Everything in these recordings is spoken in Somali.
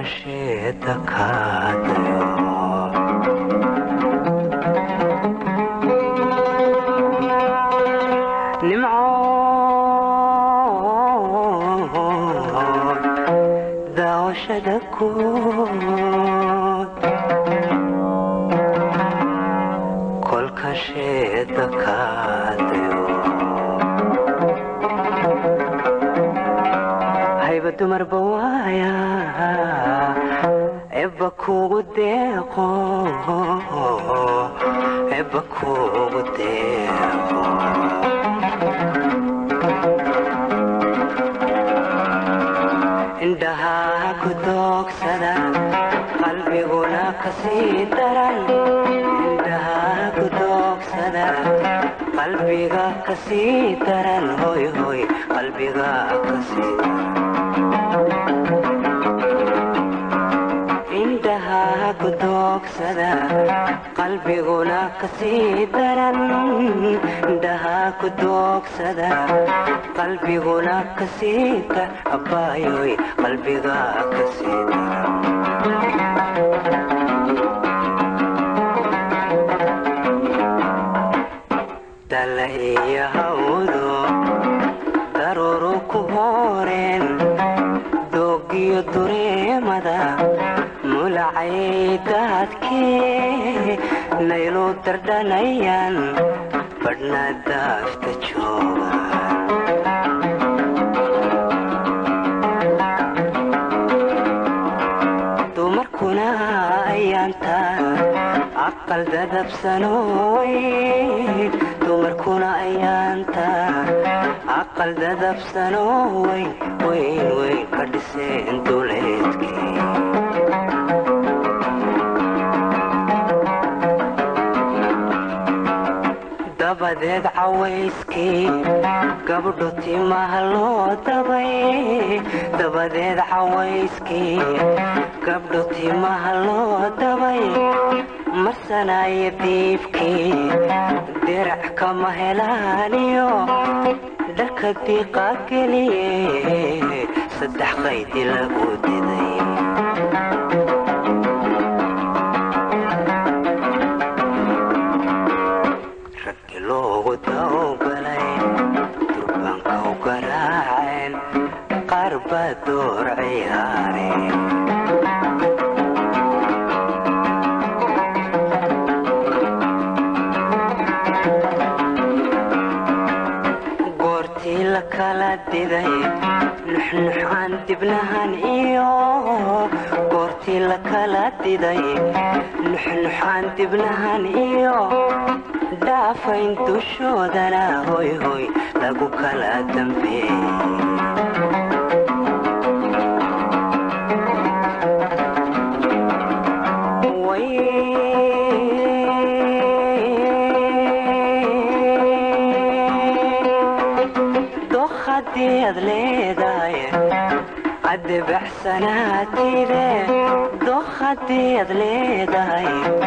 kolkasheeda kaadayo nimcood daawashada kood kolkasheeda kaadayo hayba dumarba waaya ebba kugu deeqo ebba kugu deeqo indhahaa ku doogsada qalbiguna kasii daran indhahaa ku doogsada qalbiga kasii daran hoy hoy qalbiga kasii indhahaa ku doogsada qalbiguna kasii daran indhahaa ku doogsada qalbiguna kasii dar abbaayoy qalbiga kasii daran dalla iyo hawdo daruuru ku hooreen doogiyo dureemada mulacay daadkee naylu dardhanayaan badhna daafta jooga dumarkuna ayaanta aqal dadabsanooy dumarkuna ayaanta aqal dadabsanoo weyn weyn weyn ka dhiseen duleedkii dabadeed cawayskii gabdho timaha loo dabay dabadeed cawayskii gabdho timaha loo dabay marsanaya diibkii dirac kama helaaniyo dharka diiqa geliye saddex qaydi lagu diday raggi loogu dawgalay durbaanka u garaaceen qaar baa door ciyaareen goortii la kala diday nuxnuxaan dibnahan iyo goortii la kala diday nuxnuxaan dibnahan iyo dhaafayn dushoodana hoy hoy lagu kala dambeeyey doq haddii aad leedahay adebaxsanaatide doq haddii aad leedahay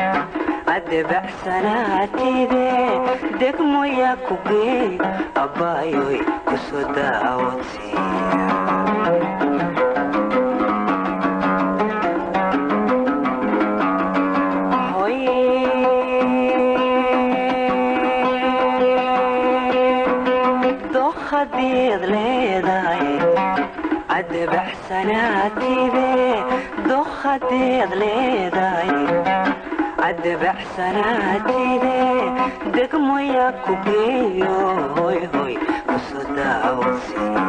adebaxsanaatide degmoya ku geey abbaayoy kusoo daawadsiiya doq haddii aad leedahay adebaxsanaatide doq haddii aad leedahay adebaxsanaatide degmoya ku geeyo hoy hoy kusoo daawadsiiya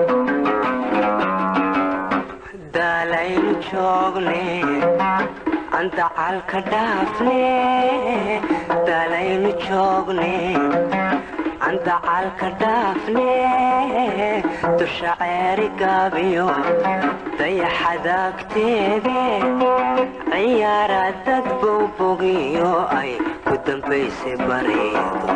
daalaynu joogne andacalka dhaafne dalaynu joogne andacalka dhaafne dusha ceeri gaabiyo dayaxadaagteede ciyaara dad bowbogiyo ay ku dambaysay bareedo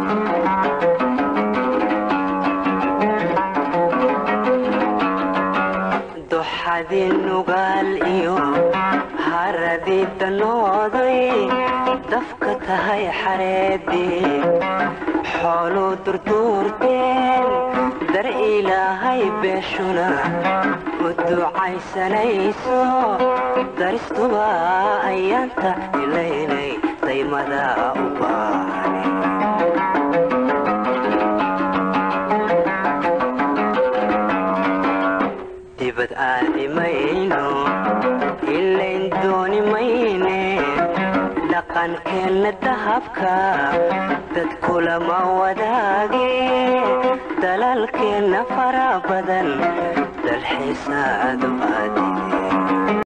duxadii nugaal iyo haradii danooday dafka tahay xareedii xooluu durduurteen dar ilaahay beeshuna u ducaysanayso daristuba ayaanta ilaynay daymada u baahne dibad aadi mayno ilayn dooni mayne dhaqankeenna dahabka dad kulama wadaage dalalkeenna fara badan dalxiisaadu aadi